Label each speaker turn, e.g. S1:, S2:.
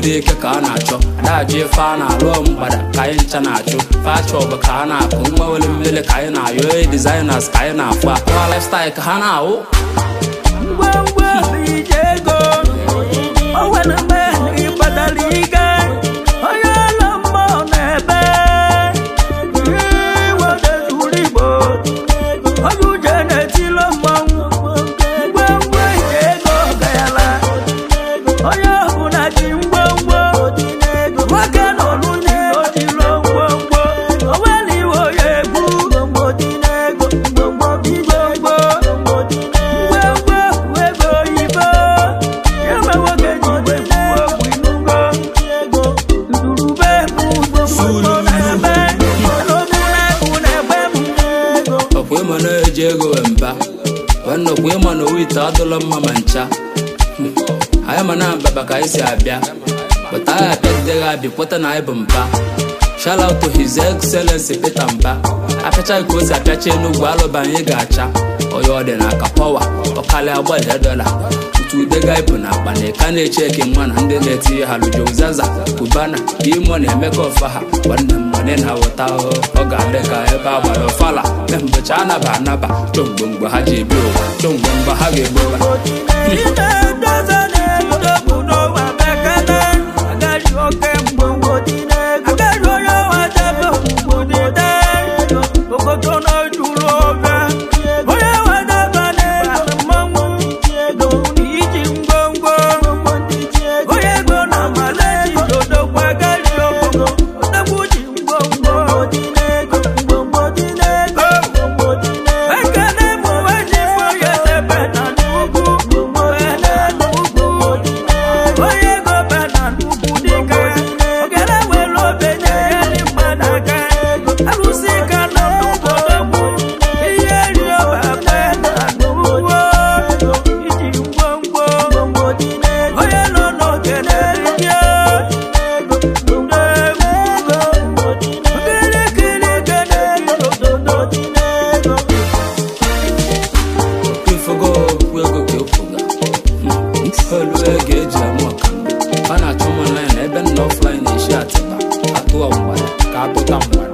S1: dị ike ka a na-achọ adajụ ife a na-alụ mgbada ka anyị ncha na-achụ fachọbụ ka a na-akụ mgbanwere mmiri ka anyị na-ayọ e designers ka anyị na-afụ akụwa lifestyle ka ha na-awụ
S2: ngwongwo ije ego o nwere mgbe ị kpatara ike onye ọla mmụọ na-ebe iwedezuru igbo onye uje na-etilo mmanwụ ngwongwo ije ego gayala onye ọbụla ji ngwongwo nwoke nọ n'unye ojilo ngwongwo o nwere iwe onye egwu ngwongwo ngwongwo ego oyibo ebe nwoke ji igwe kwuo okwu inugo ndurube bụ na-ebe n'omume na-egbe m
S1: ọkwa ịma na-eji ego wee mba wee nnọkwa ịma na owu ite adụla mma ma ncha Hmm. anyị ma na mbaba ka anyị si abịa pụta anyị abịagideghị abịa kweta na anyị bụ mba shout out to his excellency peter mba apịachaghị ka o si apịacha enugwu alụba anyị ga-acha onye ọ dị n'aka pọwa ọkalịa gbalịa dọla otu udega ịpụ na akpa na ịka na-eche eke nwa na ndị na-etinye ha lujo zaza kubana imo na-emeka ọfa ha nwanne m nwanne na wụta ọ ga-adị ka ebe a gbara ọfala mbọchị anaba anaba chọmgbe mgbe ha ji ebi ụwa chọmgbe mgbe ha ga-egbu ụwa
S2: Ime ndozi na-edogbu n'ụwa bekele agaghị oke mgbongwo dị n'ego agaghị onye ọwa debe mgbo n'ide okoto na-ejuru obe onye ọwa debe na-ebe mmanwụ na iji ngwongwo onye ego na amalaji dodokwa agaghị ogo odogwu ji ngwongwo ekene mụ weji onye debe na n'ugwu onye n'ugwu onye ego be na n'ugwu dịka ogene were obenye ya dị mmadụ aka arụsị ka nọ n'obodo ihe ri ọba be na n'ugwu iji ngwongwo onye nọ n'ogene rie okirikiri gene ododo
S1: ifogo okwu ego ka efuga olu ego eji amụ ọkamba a na-achọ m online ebe nna offline na-eshi atịba atụọ mgbada ka atụta mgbada